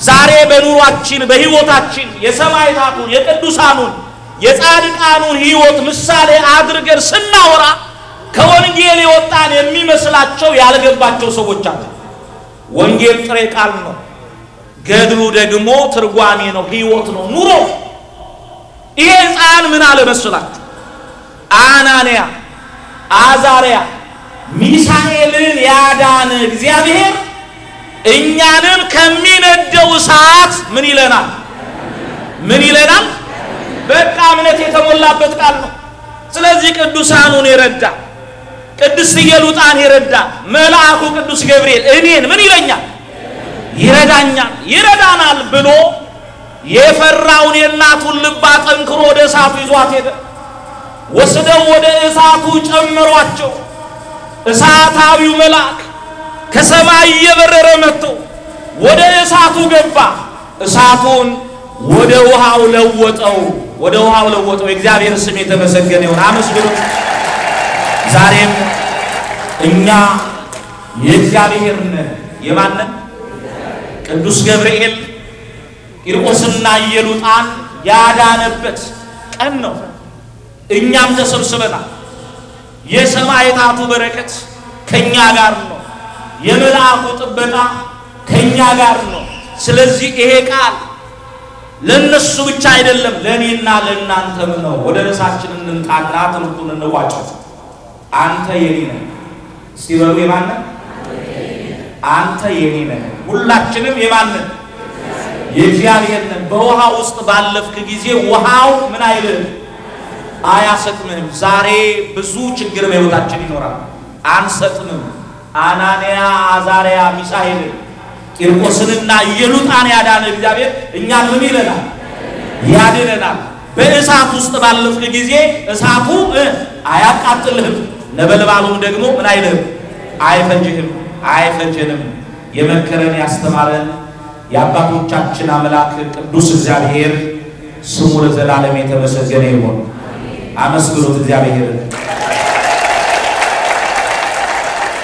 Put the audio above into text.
ዛሬ በኑሯችን በሕይወታችን የሰማዕታቱን የቅዱሳኑን የጻድቃኑን ሕይወት ምሳሌ አድርገን ስናወራ ከወንጌል የወጣን የሚመስላቸው ያልገባቸው ሰዎች አሉ። ወንጌል ጥሬ ቃል ነው። ገድሉ ደግሞ ትርጓሜ ነው፣ ሕይወት ነው፣ ኑሮ። ይሄ ሕፃን ምን አለ መስላችሁ? አናንያ አዛርያ ሚሳኤልን ያዳነ እግዚአብሔር እኛንም ከሚነደው እሳት ምን ይለናል? ምን ይለናል? በቃ እምነት የተሞላበት ቃል ነው። ስለዚህ ቅዱሳኑን የረዳ ቅድስት ኢየሉጣን የረዳ መልአኩ ቅዱስ ገብርኤል እኔን ምን ይለኛል? ይረዳኛል፣ ይረዳናል ብሎ የፈራውን የእናቱን ልብ አጠንክሮ ወደ እሳቱ ይዟት ሄደ። ወስደው ወደ እሳቱ ጨመሯቸው። እሳታዊው መልአክ ከሰማይ እየበረረ መጥቶ ወደ እሳቱ ገባ። እሳቱን ወደ ውሃው ለወጠው፣ ወደ ውሃው ለወጠው። የእግዚአብሔር ስም የተመሰገነ ይሁን። አመስግኑት። ዛሬም እኛ የእግዚአብሔር ነን። የማንን? ቅዱስ ገብርኤል ቂርቆስና ኢየሉጣን ያዳነበት ቀን ነው። እኛም ተሰብስበናል። የሰማዕታቱ በረከት ከኛ ጋር ነው። የመልአኩ ጥበቃ ከኛ ጋር ነው። ስለዚህ ይሄ ቃል ለነሱ ብቻ አይደለም፣ ለእኔና ለእናንተም ነው። ወደ ርዕሳችን እንምጣና ትምህርቱን እንቋጨው። አንተ የኔ ነህ። እስቲ በሉ የማን ነህ? አንተ የኔ ነህ። ሁላችንም የማን ነን? የእግዚአብሔር ነን። በውሃ ውስጥ ባለፍክ ጊዜ ውሃው ምን አይልም አያሰጥምም። ዛሬ ብዙ ችግር በሕይወታችን ይኖራል። አንሰጥምም። አናንያ፣ አዛርያ፣ ሚሳኤልን ቂርቆስንና ኢየሉጣን ያዳነ እግዚአብሔር እኛን ምን ይለናል? ያድነናል። በእሳት ውስጥ ባለፍክ ጊዜ እሳቱ አያቃጥልህም፣ ነበልባሉም ደግሞ ምን አይልህም? አይፈጅህም፣ አይፈጀንም። የመከረን ያስተማረን የአባቶቻችን አምላክ ቅዱስ እግዚአብሔር ስሙ ለዘላለም የተመሰገነ ይሁን። አመስግኑት እግዚአብሔርን።